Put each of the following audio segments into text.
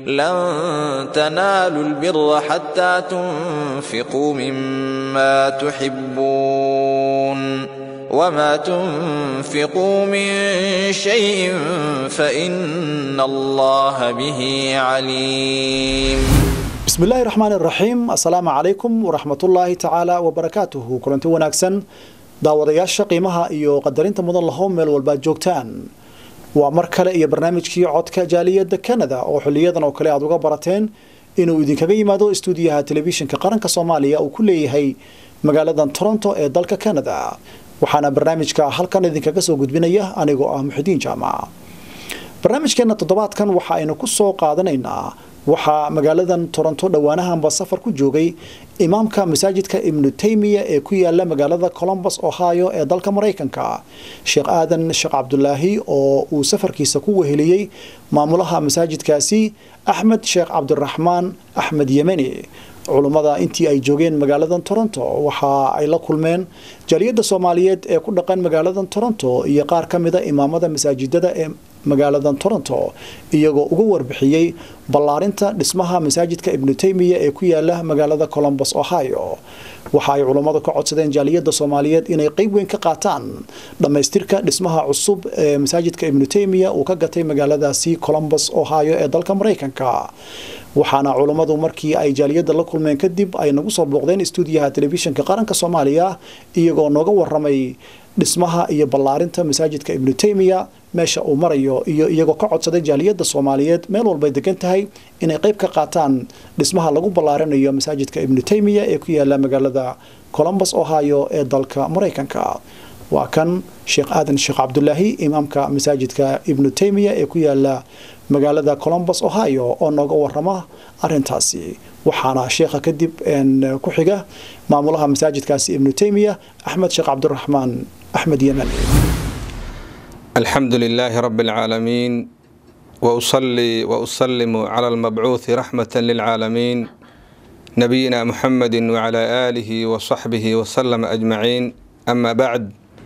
لن تنالوا البر حتى تنفقوا مما تحبون وما تنفقوا من شيء فإن الله به عليم بسم الله الرحمن الرحيم السلام عليكم ورحمة الله تعالى وبركاته كلنتي wanaagsan daawadayaasha qiimaha iyo qadarinta mudan lahow meel walbaad joogtaan waa mar kale iyo barnaamijkii codka jaaliyadda canada oo xiliyadan oo kale aad uga barateen inuu idinkaga yimaado istuudiyaha telefishinka qaranka soomaaliya uu ku leeyahay magaaladan toronto ee dalka canada waxaana barnaamijka halkan idinkaga soo gudbinaya anigoo ah muxidiin jaamac barnaamijkeena toddobaadkan waxa aynu ku soo qaadanaynaa waxaa magaaladan toronto dhowaanahanba safar ku joogay imaamka masaajidka ibnu taymiya ee ku yaala magaalada colombus ohio ee dalka maraykanka sheekh aadan sheekh cabdulaahi oo uu safarkiisa ku weheliyey maamulaha masaajidkaasi axmed sheekh cabdiraxmaan axmed yemeni culummada intii ay joogeen magaaladan toronto waxa ay la kulmeen jaaliyadda soomaaliyeed ee ku dhaqan magaaladan toronto iyo qaar ka mida imaamada masaajidada ee magaaladan toronto iyagoo uga warbixiyey ballaarinta dhismaha masaajidka ibnu taymiya ee ku yaala magaalada colombus ohio waxa ay culummadu ka codsadeen jaaliyadda soomaaliyeed inay qeyb weyn ka qaataan dhammaystirka dhismaha cusub ee masaajidka ibnu taymiya uu ka gatay magaaladaasi colombus ohio ee dalka maraykanka waxaana culummadu markii ay jaaliyadda la kulmeen kadib ay nagu soo booqdeen istuudiyaha telefishinka qaranka soomaaliya iyagoo nooga waramay dhismaha iyo ballaarinta masaajidka ibnu taymiya meesha uu marayo iyo iyagoo ka codsaday jaaliyadda soomaaliyeed meel walbay degan tahay inay qeyb ka qaataan dhismaha lagu ballaarinayo masaajidka ibnu taymiya ee ku yaala magaalada colombus ohio ee dalka maraykanka waa kan sheekh aadan sheekh cabdulaahi imaamka masaajidka ibnu taymiya ee ku yaala magaalada colombus ohio oo nooga warama arintaasi waxaana sheekha kadib ku xiga maamulaha masaajidkaasi ibnu taymiya axmed sheekh cabdiraxmaan axmed yemen الحمد لله رب العالمين وأصلي وأسلم على المبعوث رحمة للعالمين نبينا محمد وعلى آله وصحبه وسلم أجمعين أما بعد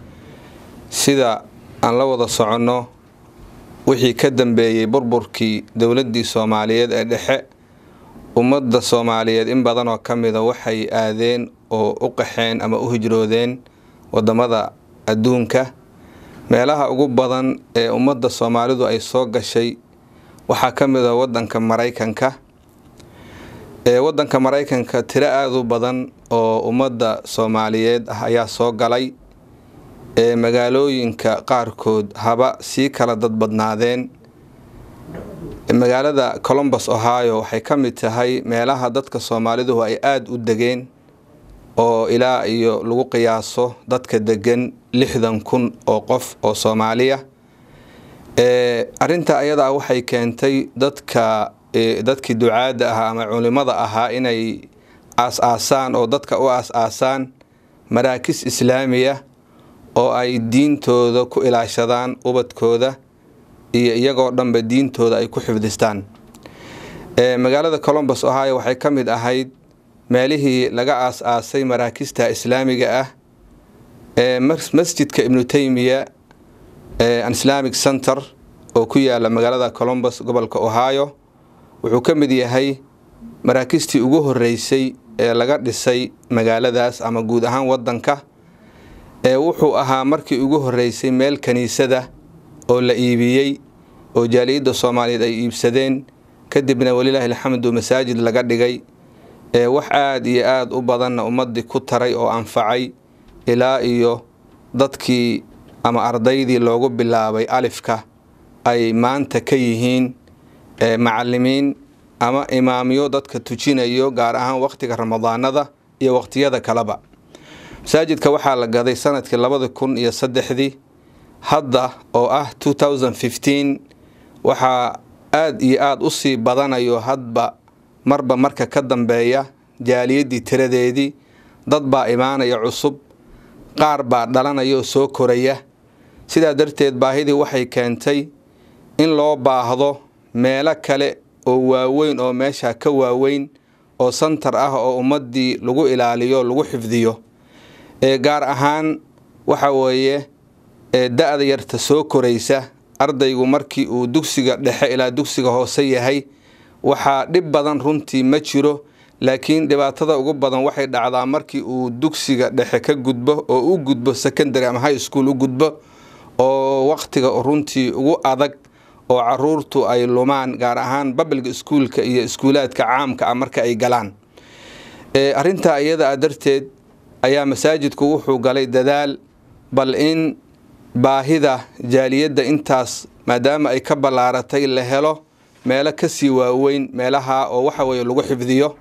سيدا أن لوض صعنه wixii ka dambeeyey burburkii dowladdii soomaaliyeed ee dhexe ummadda soomaaliyeed in badan oo ka mida waxay aadeen oo u qaxeen ama u hijroodeen waddamada adduunka meelaha ugu badan ee ummadda soomaalidu ay soo gashay waxaa ka mid a waddanka maraykanka ee waddanka maraykanka tiro aada u badan oo ummadda soomaaliyeed ah ayaa soo galay ee magaalooyinka qaarkood haba sii kala dad badnaadeen magaalada colombus ohio waxay ka mid tahay meelaha dadka soomaalidu ay aada u degeen oo ilaa iyo lagu qiyaaso dadka degan lixdan kun oo qof oo soomaaliya arinta ayadaa waxay keentay dadka dadkii ducaadda ahaa ama culimada ahaa inay aas-aasaan oo dadka u aas-aasaan maraakis islaamiya oo ay diintooda ku ilaashadaan ubadkooda iyo iyagoo dhanba diintooda ay ku xifdistaan magaalada colombus ohio waxay ka mid ahayd meelihii laga aas-aasay maraakista islaamiga ah ee masjidka ibnu taymiya an islamic center oo ku yaala magaalada colombus gobolka ohio wuxuu ka mid yahay maraakistii ugu horeysay ee laga dhisay magaaladaas ama guud ahaan wadanka ee wuxuu ahaa markii ugu horeysay meel kiniisada oo la iibiyey oo jaaliyadda soomaaliyeed ay iibsadeen kadibna walilaahi alxamdu masaajid laga dhigay ee wax aada iyo aada u badanna ummadii ku taray oo anfacay ilaa iyo dadkii ama ardaydii loogu bilaabay alifka ay maanta ka yihiin macalimiin ama imaamyo dadka tujinayo gaar ahaan waqtiga ramadaanada iyo waqtiyada kaleba masaajidka waxaa la gaday sanadkii labada kun iyo saddexdii hadda oo ah waxaa aada iyo aada usii badanayo hadba marba marka ka dambeeya jaaliyaddii tiradeedii dad baa imaanaya cusub qaar baa dhalanaya oo soo koraya sidaa darteed baahidii waxay keentay in loo baahdo meelo kale oo waaweyn oo meesha ka waaweyn oo santar ah oo ummaddii lagu ilaaliyo lagu xifdiyo ee gaar ahaan waxa weeye ee da-da yarta soo koraysa ardaygu markii uu dugsiga dhexe ilaa dugsiga hoose yahay waxaa dhib badan runtii ma jiro laakiin dhibaatada ugu badan waxay dhacdaa markii uu dugsiga dhexe ka gudbo oo u gudbo secondary ama high school u gudbo oo waqtiga runtii ugu adag oo caruurtu ay lumaan gaar ahaan babalga iskuulka iyo iskuulaadka caamka ah marka ay galaan arrintaa iyada a darteed ayaa masaajidku wuxuu galay dadaal bal in baahida jaaliyadda intaas maadaama ay ka ballaaratay la helo meelo kasii waaweyn meelaha oo waxa weeye lagu xifdiyo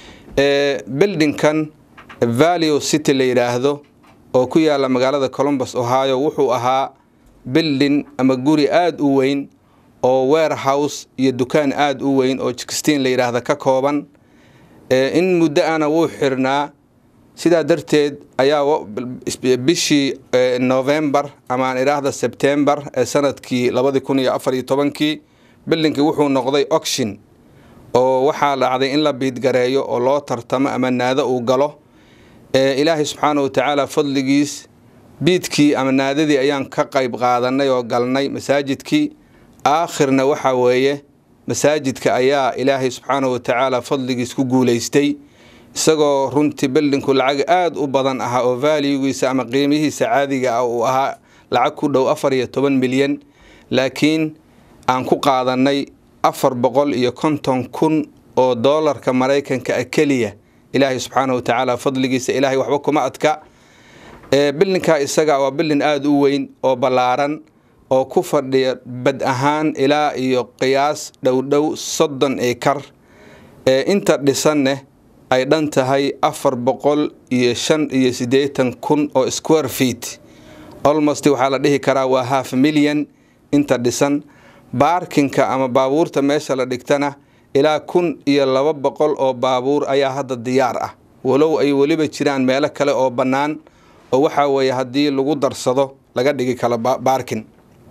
bildinkan valio city la yidhaahdo oo ku yaala magaalada columbus ohio wuxuu ahaa bildin ama guri aada u weyn oo warehouse iyo dukaan aada u weyn oo jikistiin la yidhaahda ka kooban in muddo ana wuu xirnaa sidaa darteed ayaa bishii novembar ama aan idhaahda sebtembar ee sanadkii labadi kun iyo afar iyo tobankii bildinkii wuxuu noqday oction oo waxaa dhacday in la biidgareeyo oo loo tartamo ama naado uu galo ilaahay subxaana wa tacaala fadligiis biidkii ama naadadii ayaan ka qayb qaadanay oo galnay masaajidkii aakhirna waxaa weeye masaajidka ayaa ilaahay subxaana wa tacaala fadligiis ku guulaystay isagoo runtii bildinku lacag aada u badan ahaa oo vaaligiisa ama qiimihiisa caadiga ah uu ahaa lacag ku dhow afar iyo toban milyan laakiin aan ku qaadanay afar boqol iyo konton kun oo doolarka maraykanka ah keliya ilaahay subxaana wa tacaala fadligiisa ilaahay waxba kuma adka bildinkaa isaga waa bildin aada u weyn oo ballaaran oo ku fadhiya bad ahaan ilaa iyo qiyaas dhowdhow soddon ekar inta dhisanne ay dhan tahay afar boqol iyo shan iyo siddeetan kun oo square feet almost waxaa la dhihi karaa waa half milyan inta dhisan baarkinka ama baabuurta meesha la dhigtana ilaa kun iyo laba boqol oo baabuur ayaa hadda diyaar ah walow ay weliba jiraan meelo kale oo bannaan oo waxaa weeye haddii lagu darsado laga dhigi kalo baarkin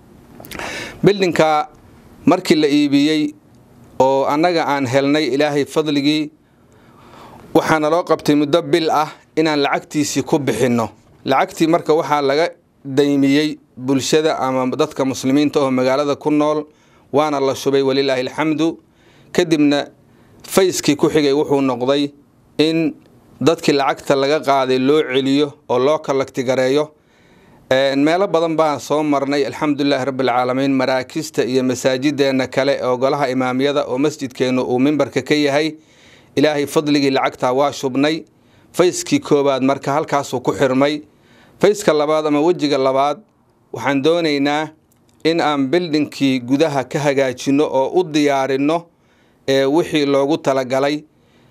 bildinka markii la iibiyey oo annaga aan helnay ilaahay fadligii waxaana loo qabtay muddo bil ah inaan lacagtiisii ku bixinno lacagtii marka waxaa laga daymiyey bulshada ama dadka muslimiinta oo magaalada ku nool waana la shubay walilaahi alxamdu kadibna fayskii ku xigay wuxuu noqday in dadkii lacagta laga qaaday loo celiyo oo loo kalagtigareeyo meelo badan baan soo marnay alxamdulilaahi rabbialcaalamiin maraakista iyo masaajideenna kale oo golaha imaamyada oo masjidkeennu uu mimbarka ka yahay ilaahay fadligii lacagtaa waa shubnay fayskii koowaad marka halkaasuu ku xirmay fayska labaad ama wejiga labaad waxaan doonaynaa in aan bildinkii gudaha ka hagaajinno oo u diyaarinno wixii loogu talagalay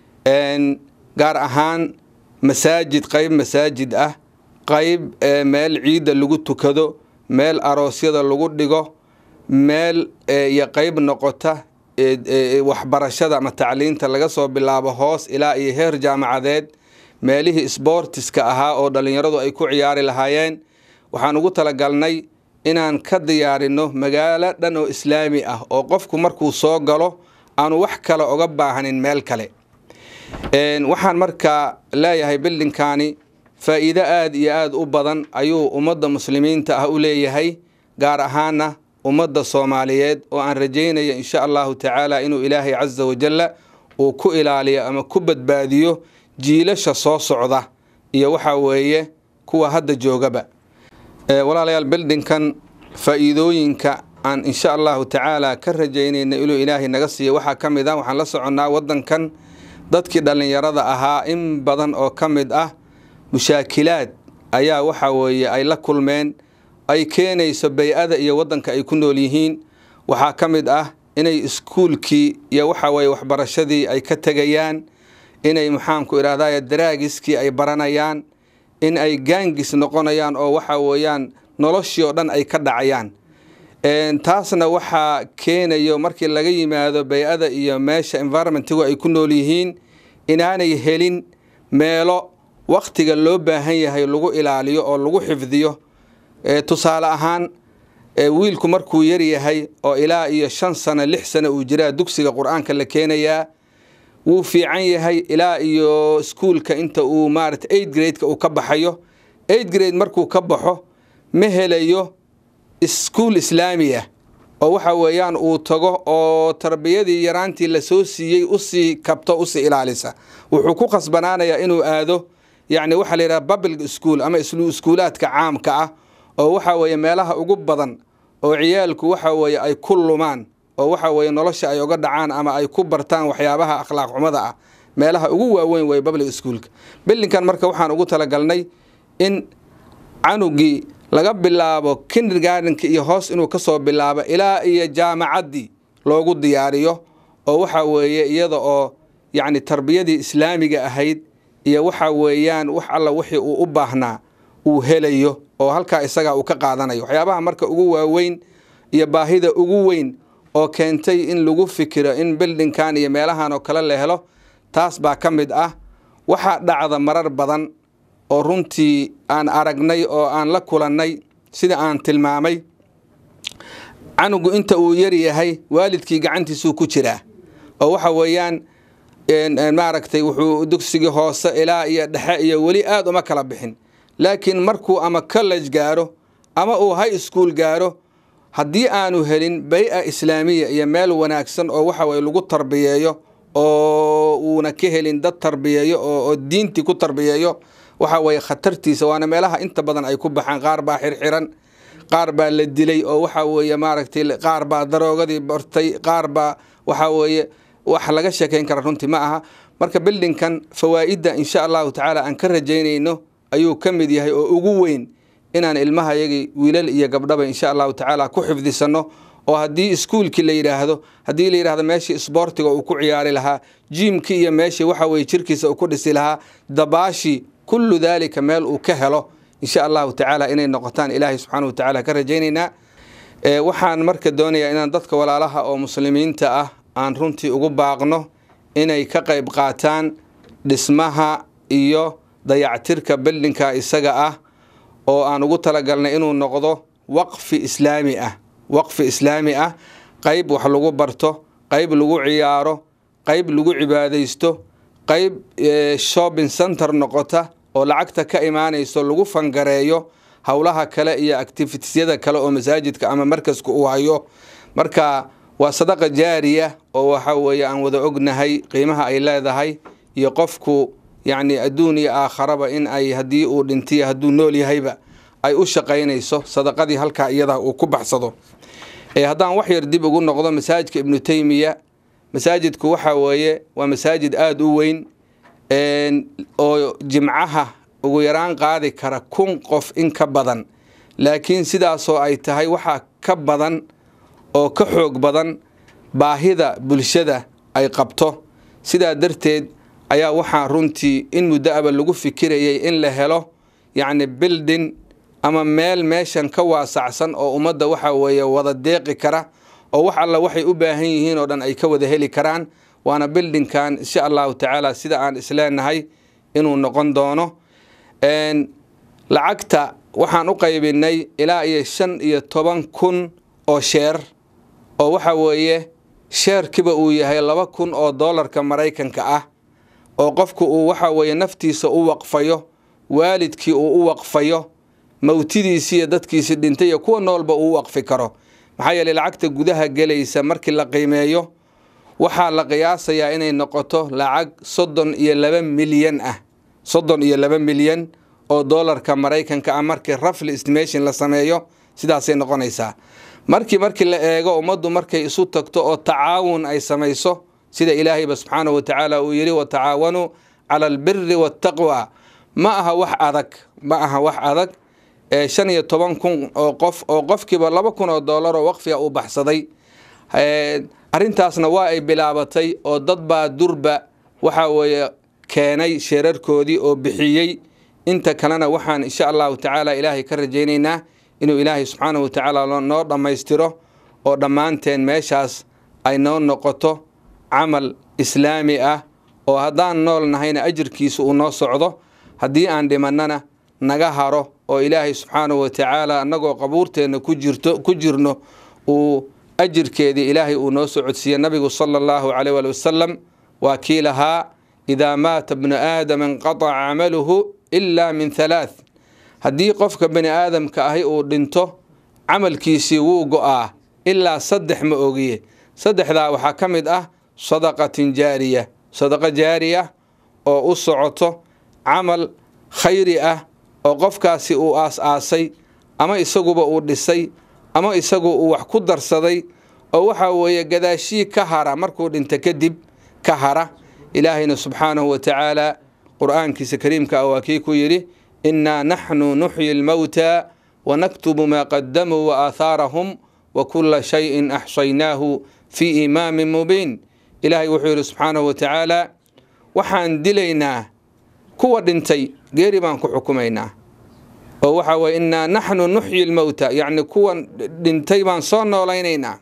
gaar ahaan masaajid qayb masaajid ah qayb meel ciidda lagu tukado meel aroosyada lagu dhigo meel iyo qayb noqota waxbarashada ama tacliinta laga soo bilaabo hoos ilaa iyo heer jaamacadeed meelihii sboortiska ahaa oo dhallinyaradu ay ku ciyaari lahaayeen waxaan ugu talagalnay inaan ka diyaarinno magaalo dhan oo islaami ah oo qofku markuu soo galo aanu wax kale oga baahanin meel kale waxaan markaa leeyahay bildinkaani faa'iido aada iyo aada u badan ayuu ummadda muslimiinta ah u leeyahay gaar ahaana ummadda soomaaliyeed oo aan rajaynaya insha allahu tacaala inuu ilaahay casa wajalla uu ku ilaaliyo ama ku badbaadiyo jiilasha soo socda iyo waxaa weeye kuwa hadda joogaba walaalayaal bildinkan faa'iidooyinka aan insha allahu tacaala ka rajaynayna inuu ilaahay naga siiyo waxaa ka mid ah waxaan la soconnaa waddankan dadkii dhallinyarada ahaa in badan oo ka mid ah mushaakilaad ayaa waxaa weeye ay la kulmeen ay keenayso bay-ada iyo waddanka ay ku nool yihiin waxaa ka mid ah inay iskuulkii iyo waxa weye waxbarashadii ay ka tegayaan inay maxaanku idhahdaye daraagiskii ay baranayaan in ay gaangis noqonayaan oo waxa weeyaan noloshii oo dhan ay ka dhacayaan taasna waxaa keenayo markii laga yimaado bay-ada iyo meesha environmentigu ay ku nool yihiin inaanay helin meelo wakhtiga loo baahan yahay lagu ilaaliyo oo lagu xifdiyo tusaale ahaan wiilku markuu yar yahay oo ilaa iyo shan sano lix sano uu jiraa dugsiga qur-aanka la keenayaa wuu fiican yahay ilaa iyo iskuulka inta uu maarata eight gradeka uu ka baxayo eight grade markuu ka baxo ma helayo iskuul islaami ah oo waxa weeyaan uu tago oo tarbiyadii yaraantii lasoo siiyey usii kabto usii ilaalisa wuxuu ku khasbanaanayaa inuu aado yacni waxaa la yidhaha public school ama iskuulaadka caamka ah oo waxa weeye meelaha ugu badan oo ciyaalku waxa weeye ay ku lumaan oo waxa weeye nolosha ay uga dhacaan ama ay ku bartaan waxyaabaha akhlaaq xumada ah meelaha ugu waaweyn way public schoolka bilinkan marka waxaan ugu talagalnay in canugii laga bilaabo kindergardenka iyo hoos inuu kasoo bilaabo ilaa iyo jaamacaddii loogu diyaariyo oo waxa weeye iyada oo yacni tarbiyadii islaamiga ahayd iyo waxa weeyaan wax alla wixii uu u baahnaa uu helayo oo halkaa isagaa uu ka qaadanayo waxyaabaha marka ugu waaweyn iyo baahida ugu weyn oo keentay in lagu fikiro in bildinkan iyo meelahan oo kale la helo taas baa ka mid ah waxaa dhacda marar badan oo runtii aan aragnay oo aan la kulannay sida aan tilmaamay canugu inta uu yar yahay waalidkii gacantiisuu ku jiraa oo waxa weeyaan maaragtay wuxuu dugsigii hoose ilaa iyo dhexe iyo weli aada uma kala bixin laakiin markuu ama college gaaro ama uu high school gaaro haddii aanu helin bay-a islaamiya iyo meel wanaagsan oo waxa weye lagu tarbiyeeyo oo uuna ka helin dad tarbiyeeyo oo diintii ku tarbiyeeyo waxa weeye khatartiisa waana meelaha inta badan ay ku baxaan qaar baa xirxiran qaar baa la dilay oo waxa weeye maaragtay qaar baa daroogadii bartay qaar baa waxa weeye wax laga sheekayn kara runtii ma aha marka bildinkan fawaa'idda insha allahu tacaala aan ka rajaynayno ayuu ka mid yahay oo ugu weyn inaan ilmahayagii wiilal iyo gabdhaba insha allahu tacaala ku xifdisano oo haddii iskuulkii la yidhaahdo haddii la yidhahdo meeshii isboortiga uu ku ciyaari lahaa jiimkii iyo meeshii waxa weye jirkiisa uu ku dhisi lahaa dabaashii kullu daalika meel uu ka helo insha allahu tacaala inay noqotaan ilaahay subxaana wa tacaala ka rajaynaynaa waxaan marka doonayaa inaan dadka walaalaha oo muslimiinta ah aan runtii ugu baaqno inay ka qayb qaataan dhismaha iyo dayactirka bildinka isaga ah oo aan ugu talagalnay inuu noqdo waqfi islaami ah waqfi islaami ah qayb wax lagu barto qayb lagu ciyaaro qayb lagu cibaadaysto qayb shopping center noqota oo lacagta ka imaanayso lagu fangareeyo howlaha kale iyo activitisyada kale oo masaajidka ama markaska uu hayo marka waa sadaqa jaariya oo waxa weeye aan wada ognahay qiimaha ay leedahay iyo qofku yacni adduun iyo aakharaba in ay haddii uu dhintiyo hadduu nool yahayba ay u shaqaynayso sadaqadii halkaa iyadaa uu ku baxsado haddaan wax yar dib ugu noqdo masaajidka ibnu teymiya masaajidku waxa weeye waa masaajid aada u weyn oo jimcaha ugu yaraan qaadi kara kun qof in ka badan laakiin sidaasoo ay tahay waxaa ka badan oo ka xoog badan baahida bulshada ay qabto sidaa darteed ayaa waxaa runtii in muddo aba lagu fikirayay in la helo yacni bildin ama meel meeshan ka waasacsan oo ummadda waxa weeye wada deeqi kara oo wax alla waxay u baahan yihiin oo dhan ay ka wada heli karaan waana bildinkan insha allahu tacaala sida aan isleenahay inuu noqon doono lacagta waxaan u qaybinay ilaa iyo shan iyo toban kun oo sheer oo waxa weeye sheerkiba uu yahay laba kun oo doolarka maraykanka ah oo qofku uu waxa weeye naftiisa u waqfayo waalidkii uu u waqfayo mawtidiisiiyo dadkiisi dhintay iyo kuwa noolba uu u waqfi karo maxaa yeeley lacagta gudaha gelaysa markii la qiimeeyo waxaa la qiyaasayaa inay noqoto lacag soddon iyo laba milyan ah soddon iyo laba milyan oo doolarka maraykanka ah markii rafli estimation la sameeyo sidaasay noqonaysaa markii markii la eego ummaddu markay isu tagto oo tacaawun ay samayso sida ilaahayba subxaanahu wa tacaala uu yidhi watacaawanuu cala albiri waataqwa ma aha wax adag ma aha wax adag shan iyo toban kun oo qof oo qofkiiba laba kun oo doolar oo waqfiga uu baxsaday arrintaasna waa ay bilaabatay oo dad baa durba waxa weeye keenay sheerarkoodii oo bixiyey inta kalena waxaan insha allahu tacaala ilaahay ka rajaynaynaa inuu ilaahay subxaanahu wa tacaala noo dhammaystiro oo dhammaanteen meeshaas ay noo noqoto camal islaami ah oo haddaan nool nahayna ajirkiisa uu noo socdo haddii aan dhimannana naga haro oo ilaahay subxaanahu wa tacaala annagoo qabuurteenna ku jirto ku jirno uu ajirkeedii ilaahay uu noo socodsiiye nabigu sala allahu caleyh waali wasalam waa kii lahaa idaa maata bnu aadama inqataca camaluhu ilaa min halaath haddii qofka bani aadamka ahi uu dhinto camalkiisii wuu go-aa ilaa saddex ma ogiye saddexdaa waxaa ka mid ah sadaqatin jaariya sadaqo jaariya oo u socoto camal khayri ah oo qofkaasi uu aas-aasay ama isaguba uu dhisay ama isagu uu wax ku darsaday oo waxaa weeye gadaashii ka hara markuu dhinta kadib ka hara ilaahayna subxaanahu wa tacaala qur'aankiisa kariimka ah waa kii ku yidhi innaa naxnu nuxyi lmowta wanaktubu maa qadamuu wa aahaarahum wa kulla shayin axsaynaahu fii imaamin mubiin ilaahay wuxuu yidhi subxaanahu wa tacaala waxaan dilaynaa kuwa dhintay geeri baan ku xukumaynaa oo waxaa weye innaa naxnu nuxyi lmowta yacni kuwan dhintay baan soo noolaynaynaa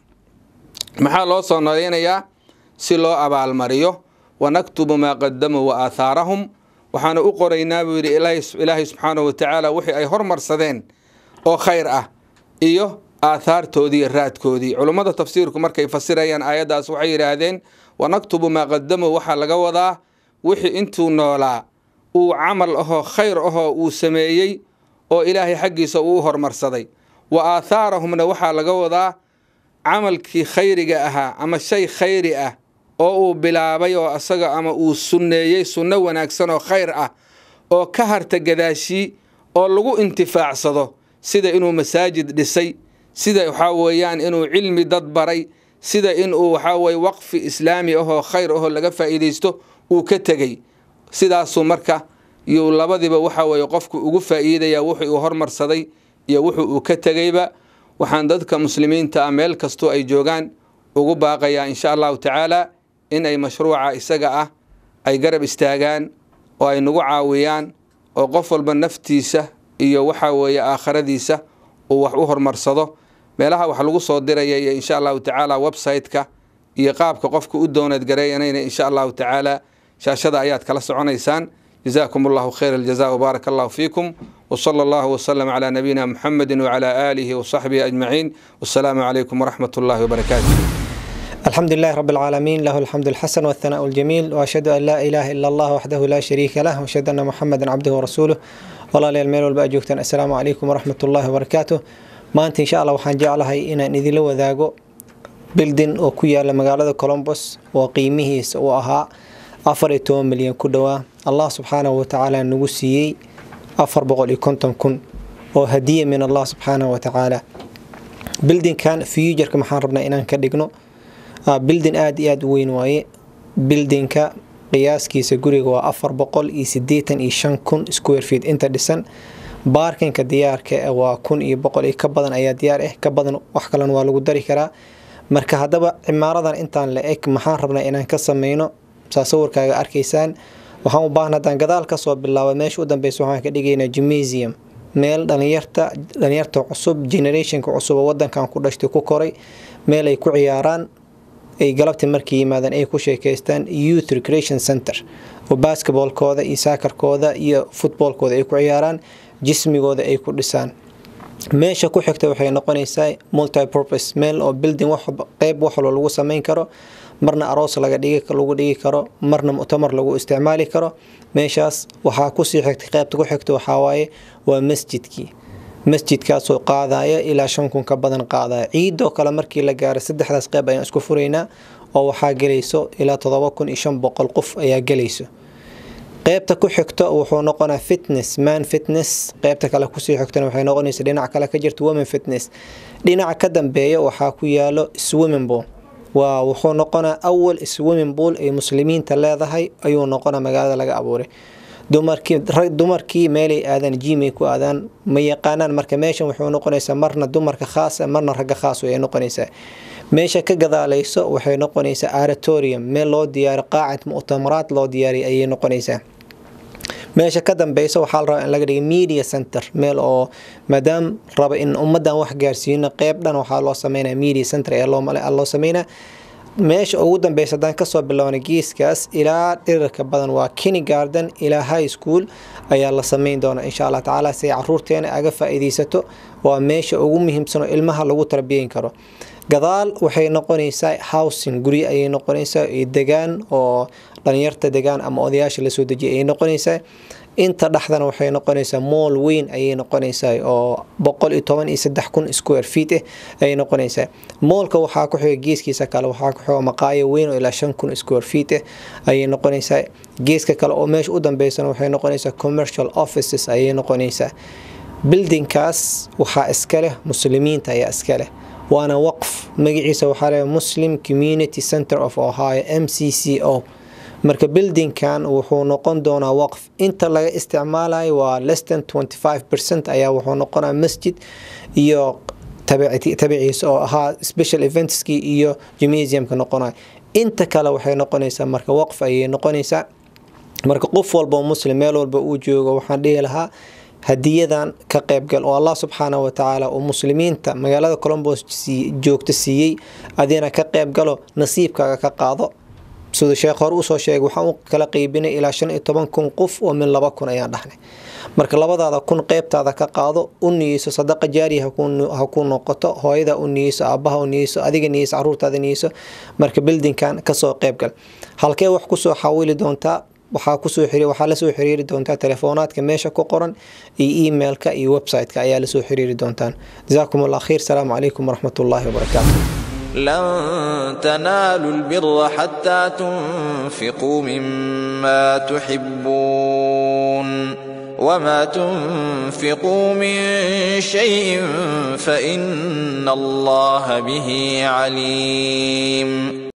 maxaa loo soo noolaynayaa si loo abaalmariyo wanaktubu maa qadamuu wa aahaarahum waxaanu u qoraynaa buu yidhi ilaahay subxaanahu wa tacaala wixii ay hormarsadeen oo khayr ah iyo aathaartoodii iyo raadkoodii culummada tafsiirku markay fasirayaan aayaddaas waxay yidhaahdeen wanaktubu maa qadamuu waxaa laga wadaa wixii intuu noolaa uu camal ahoo khayr ahoo uu sameeyey oo ilaahay xaggiisa uu u hormarsaday wa aathaarahumna waxaa laga wadaa camalkii khayriga ahaa ama shay khayri ah oo uu bilaabay oo asaga ama uu sunneeyey sunno wanaagsan oo khayr ah oo ka harta gadaashii oo lagu intifaacsado sida inuu masaajid dhisay sida waxaa weeyaan inuu cilmi dad baray sida inuu waxaa weye waqfi islaami ahoo khayr ahoo laga faa'iidaysto uu ka tegey sidaasuu marka yuu labadiba waxa weeye qofku ugu faa'iidaya wuxuu uu hormarsaday iyo wuxuu uu ka tegeyba waxaan dadka muslimiinta ah meel kastoo ay joogaan ugu baaqayaa insha allahu tacaala in ay mashruuca isaga ah ay garab istaagaan oo ay nagu caawiyaan oo qof walba naftiisa iyo waxaa weeye aakhiradiisa uu wax u horumarsado meelaha wax lagu soo diraya iyo insha allahu tacaala website-ka iyo qaabka qofka u dooneed gareeyanayna insha allahu tacaala shaashada ayaad kala soconaysaan جزاكم الله خير الجزاء وبارك الله فيكم وصلى الله وسلم على نبينا محمد وعلى آله وصحبه أجمعين والسلام عليكم ورحمة الله وبركاته الحمد لله رب العالمين له الحمد الحسن والثناء الجميل وأشهد أن لا إله إلا الله وحده لا شريك له وأشهد أن محمدا عبده ورسوله والله لي الميل والبأجوكتن السلام عليكم ورحمة الله وبركاته ما أنت إن شاء الله وحان جعلها إن إذن لو ذاقو بلدن وكويا لمقالة كولومبوس وقيمه وأها afar iyo toban milyan ku dhowaa allah subxaanahu watacaala nagu siiyey afar boqol iyo konton kun oo hadiya min allah subxaanahu watacaala bildinkan fuujarka maxaan rabnaa inaan ka dhigno bildin aada iyo aada u weyn waaye bildinka qiyaaskiisa guriga waa afar boqol iyo sideetan iyo shan kun square feet inta dhisan baarkinka diyaarka waa kun iyo boqol iyo ka badan ayaa diyaar ah ka badan wax kalena waa lagu dari karaa marka haddaba cimaaradan intaan la eg maxaan rabnaa inaan ka sameyno saa sawirkaaga arkaysaan waxaan u baahna haddaan gadaal kasoo bilaaba meesha u dambeysa waxaan ka dhigaynaa gymnasium meel dhalinyarta dhalinyarta cusub generationka cusub oo wadankan ku dhashtay ku koray meel ay ku ciyaaraan ay galabtii markay yimaadaan ay ku sheekeystaan youth recreation center oo basketballkooda iyo saakarkooda iyo footballkooda ay ku ciyaaraan jismigooda ay ku dhisaan meesha ku xigta waxay noqonaysaa multipurpose meel oo building qeyb wax walba lagu sameyn karo marna aroos laga dhigi lagu dhigi karo marna muctamar lagu isticmaali karo meeshaas waxaa kusii xigtay qeybta ku xigta waxaa waaye waa masjidkii masjidkaasoo qaadaya ilaa shan kun ka badan qaadaya ciidoo kale markii la gaaro saddexdaas qeyb ayaan isku furaynaa oo waxaa gelayso ilaa todoba kun iyo shan boqol qof ayaa gelayso qeybta ku xigto wuxuu noqonaa fitness man fitness qeybta kale kusii xigtana waxay noqonaysa dhinac kale ka jirta women fitness dhinaca ka dambeeya waxaa ku yaalo swimming pool waa wuxuu noqonaa awal swimming pool ay muslimiinta leedahay ayuu noqonaa magaalada laga abuuray dumarkii dumarkii meelay aadaan jimay ku aadaan ma yaqaanaan marka meeshan wuxuu noqonaysaa marna dumarka khaas marna ragga khaas ay noqonaysaa meesha ka gadaalayso waxay noqonaysaa aratorium meel loo diyaariyo qaacid mu'tamaraad loo diyaariyo ayay noqonaysaa meesha ka dambeysa waxaa la rabaa in laga dhiga media center meel oo maadaam raba in ummadan wax gaarsiino qeyb dhan waxaa loo sameynaya media center ee loo sameynaa meesha ugu dambeysa haddaan kasoo bilowna geeskaas ilaa dhirarka badan waa kinnygarden ilaa high school ayaa la sameyn doona insha allah tacaala si ay caruurteena aga faa-iideysato waa meesha ugu muhiimsan oo ilmaha lagu tarbiyeyn karo gadaal waxay noqonaysaa housing guryo ayay noqonaysaa degaan oo dhalinyarta degaan ama odayaasha lasoo dejiyay ayay noqonaysaa inta dhexdana waxay noqonaysaa mool weyn ayay noqonaysaa oo boqol iyo toban iyo saddex kun square feet ah ayay noqonaysaa moolka waxaa ku xiga geeskiisa kale waxaa ku xiga maqaayo weyn oo ilaa shan kun square feet ah ayay noqonaysaa geeska kale oo meesha u dambeysana waxay noqonaysaa commercial offices ayay noqonaysaa bildinkaas waxaa iska leh muslimiinta ayaa iska leh waana waqf magaciisa waxaa leeyahay muslim community center of ohio m c c o marka bildinkan wuxuu noqon doonaa waqf inta laga isticmaalayo waa lestan 25 percent ayaa wuxuu noqonaa masjid iyo tabiciisa oo ahaa special eventski iyo gymnasiumka noqonaya inta kale waxay noqonaysaa marka waqf ayay noqonaysaa marka qof walba muslim meel walba uu joogo waxaan dhihi lahaa hadiyadan ka qaybgal oo allah subxaana watacaala uu muslimiinta magaalada colombos joogta siiyey adina ka qaybgalo nasiibkaaga ka qaado siduu sheekh hore usoo sheegay waxaan u kala qeybinay ilaa shan iyo toban kun qof oo min laba kun ayaan dhahnay marka labadaada kun qeybtaada ka qaado u niyeyso sadaqa jaariya ha ku noqoto hooyada u niyeyso aabaha u niyeyso adiga niyeyso caruurtaada niyeyso marka bildinkan kasoo qeybgal halkee wax kusoo xawili doontaa waxaa kusoo waxaa lasoo xiriiri doontaa telefoonaadka meesha ku qoran iyo emailka iyo website-ka ayaa lasoo xiriiri doontaan jazaakum allah khayr salaamu calaykum waraxmat ullaahi wabarakaatu لن تنالوا البر حتى تنفقوا مما تحبون وما تنفقوا من شيء فإن الله به عليم